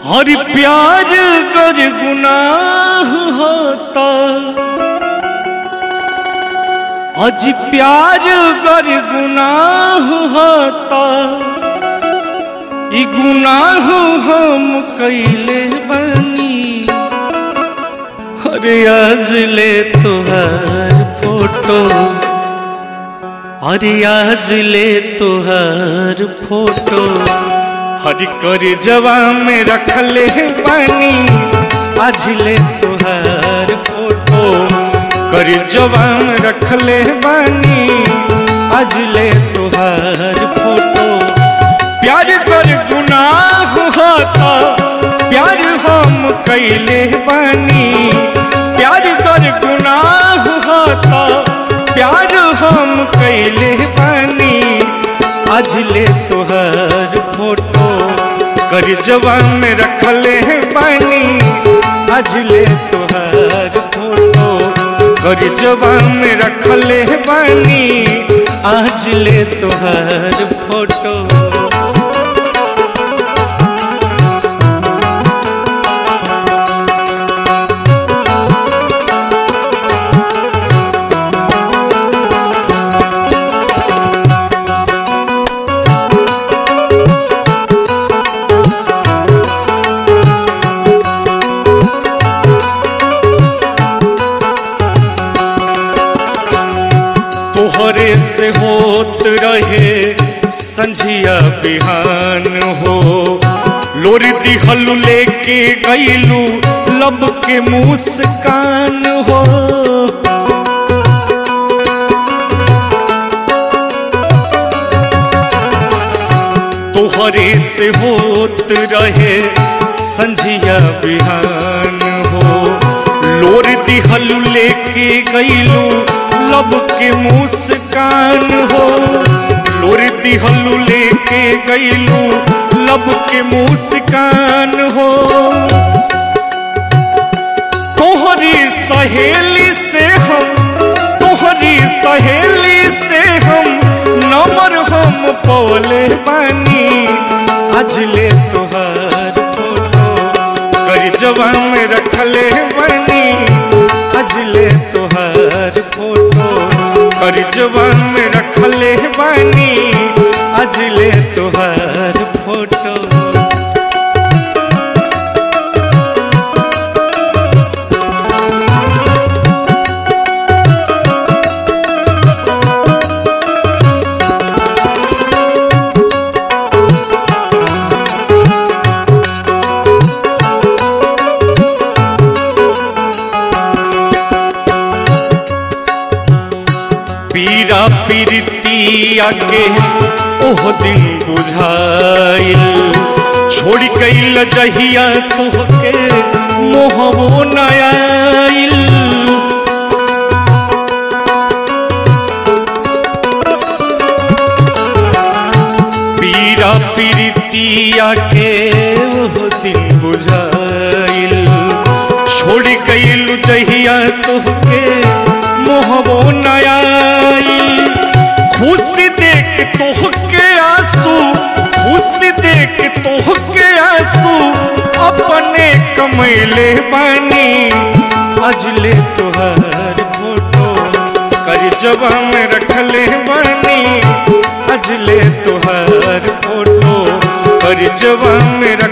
हर प्यार कर गुनाह होता अज प्यार कर गुनाह होता ई गुनाह हम कैले बनी अरे आज ले तुहार फोटो अरे आज ले तुहार फोटो हर कर जवा में रखले बानी आज ले तुहार फोटो कर जवा में रखले बानी आज ले तुहार फोटो प्यार कर गुनाह होता प्यार हम कैले बानी प्यार कर गुनाह होता प्यार हम कैले बानी आज ले तुहार फोटो कर जवान में रखले बानी आज ले तुहार फोटो कर जवान में रखले बानी आज ले तुहार फोटो तोहरे से होत रहे संझिया बिहान हो लोरी दिहलू लेके गईलू लब के मुस्कान हो तोहरे से होत रहे संझिया बिहान हो लोर दिहलू लेके गईलू लब के मुस्कान हो लोर दिहलू लेके गईलू लब के मुस्कान हो तोहरी सहेली से हम तोहरी सहेली से हम नंबर हम पौले बानी आज ले तोहार फोटो कर जवान में रखले बानी आज ले तोहार फोटो कर जवान में रखले बानी आज ले तोहार फोटो पीरा पीरतिया के ओह दिन बुझाइल छोड़ कैल जहिया तोहके मोहबो नयाइल पीरा पीरतिया के ओह दिन बुझाइल छोड़ कैल जहिया तोहके मोहबो नयाइल खुशी देख तोहके आंसू खुशी देख तोहके आंसू अपने कमैले बानी अजले तोहार फोटो कर जवा में रखले बानी अजले तोहार फोटो कर जवा में